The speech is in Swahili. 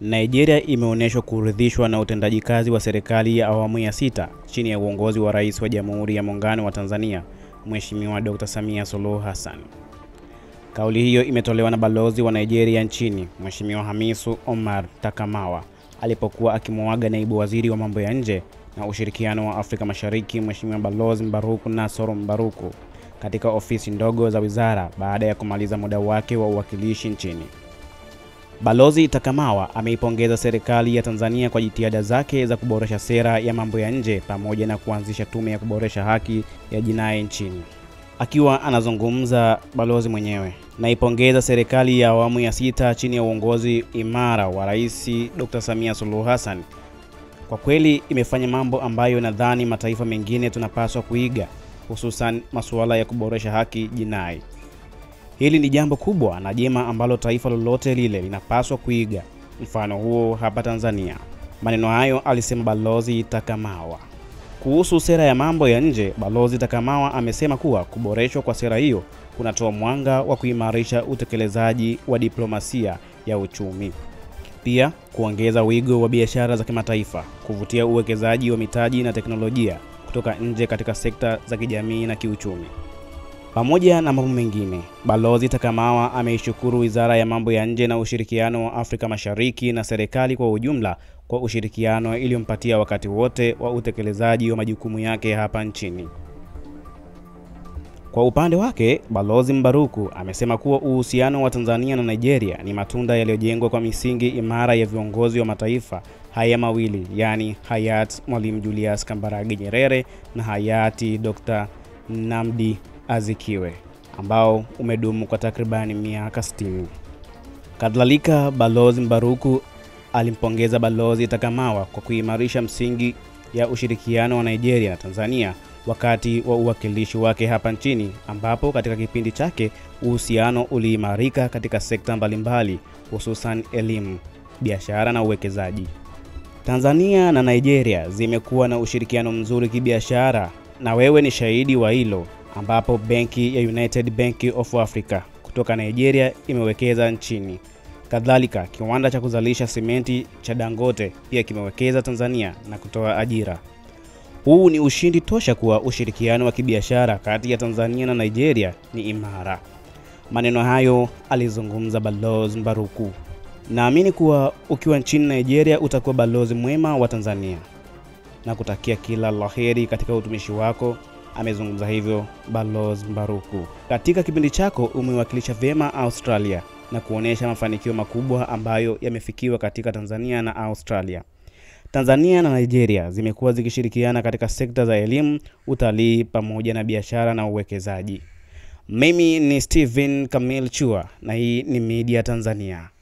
Nigeria imeonyeshwa kuridhishwa na utendaji kazi wa serikali ya awamu ya sita chini ya uongozi wa Rais wa Jamhuri ya Muungano wa Tanzania, Mheshimiwa Dr. Samia Suluhu Hassan. Kauli hiyo imetolewa na balozi wa Nigeria nchini, Mheshimiwa Hamisu Omar Takamawa alipokuwa akimuaga naibu waziri wa mambo ya nje na ushirikiano wa Afrika Mashariki, Mheshimiwa Balozi Mbaruku Nasoro Mbaruku katika ofisi ndogo za wizara baada ya kumaliza muda wake wa uwakilishi nchini. Balozi Takamawa ameipongeza serikali ya Tanzania kwa jitihada zake za kuboresha sera ya mambo ya nje pamoja na kuanzisha tume ya kuboresha haki ya jinai nchini. Akiwa anazungumza, balozi mwenyewe, naipongeza serikali ya awamu ya sita chini ya uongozi imara wa Rais Dr. Samia Suluhu Hassan. Kwa kweli imefanya mambo ambayo nadhani mataifa mengine tunapaswa kuiga, hususan masuala ya kuboresha haki jinai. Hili ni jambo kubwa na jema ambalo taifa lolote lile linapaswa kuiga mfano huo hapa Tanzania. Maneno hayo alisema Balozi Takamawa. Kuhusu sera ya mambo ya nje, Balozi Takamawa amesema kuwa kuboreshwa kwa sera hiyo kunatoa mwanga wa kuimarisha utekelezaji wa diplomasia ya uchumi, pia kuongeza wigo wa biashara za kimataifa, kuvutia uwekezaji wa mitaji na teknolojia kutoka nje katika sekta za kijamii na kiuchumi. Pamoja na mambo mengine, Balozi Takamawa ameishukuru Wizara ya Mambo ya Nje na Ushirikiano wa Afrika Mashariki na serikali kwa ujumla kwa ushirikiano iliyompatia wakati wote wa utekelezaji wa majukumu yake hapa nchini. Kwa upande wake, Balozi Mbaruku amesema kuwa uhusiano wa Tanzania na Nigeria ni matunda yaliyojengwa kwa misingi imara ya viongozi wa mataifa haya mawili, yaani hayati Mwalimu Julius Kambarage Nyerere na hayati Dr. Nnamdi Azikiwe ambao umedumu kwa takribani miaka 60. Kadhalika, Balozi Mbaruku alimpongeza Balozi Takamawa kwa kuimarisha msingi ya ushirikiano wa Nigeria na Tanzania wakati wa uwakilishi wake hapa nchini, ambapo katika kipindi chake uhusiano uliimarika katika sekta mbalimbali, hususan elimu, biashara na uwekezaji. Tanzania na Nigeria zimekuwa na ushirikiano mzuri kibiashara na wewe ni shahidi wa hilo ambapo benki ya United Bank of Africa kutoka Nigeria imewekeza nchini. Kadhalika, kiwanda cha kuzalisha simenti cha Dangote pia kimewekeza Tanzania na kutoa ajira. Huu ni ushindi tosha kuwa ushirikiano wa kibiashara kati ya Tanzania na Nigeria ni imara. Maneno hayo alizungumza Balozi Mbaruku. Naamini kuwa ukiwa nchini Nigeria utakuwa balozi mwema wa Tanzania na kutakia kila laheri katika utumishi wako. Amezungumza hivyo Balozi Mbaruku. Katika kipindi chako umewakilisha vyema Australia na kuonesha mafanikio makubwa ambayo yamefikiwa katika Tanzania na Australia. Tanzania na Nigeria zimekuwa zikishirikiana katika sekta za elimu, utalii pamoja na biashara na uwekezaji. Mimi ni Steven Kamil Chua na hii ni Media Tanzania.